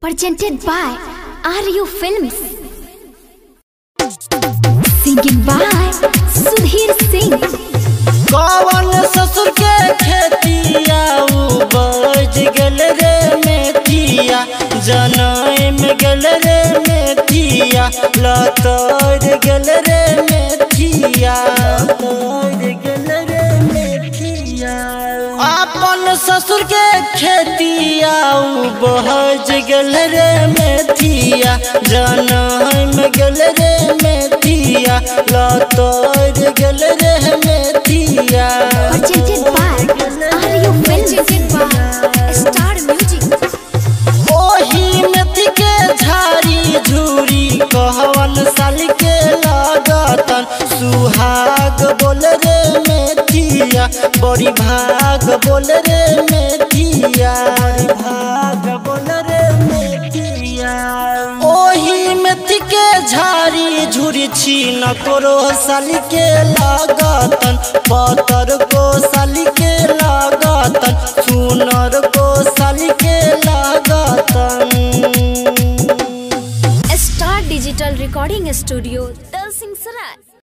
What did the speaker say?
presented by RU Films. Singing by Sudhir Singh. कौन ससुर के खेतिया उपज गल रे मेथिया जनम गल रे मेथिया लतर गल रे मेथिया लतर गल रे मेथिया अपन ससुर के खेतिया उपज गल रे मेथिया जनम गल रे मेथिया लतर गल रे मेथिया Presented by RU Films. by Star Music. ओही मेथी के झाड़ी झूरी कहवन साल के लागतन सुहाग बोल रे मेथिया बड़ी भाग बोल रे मेथिया भाग बोल रे मेथिया ओही मेथी के झाड़ी झूरी छीन करो साल के लागतन पतर को साल के लागतन सुनर को साल के लागतन Star Digital Recording Studio,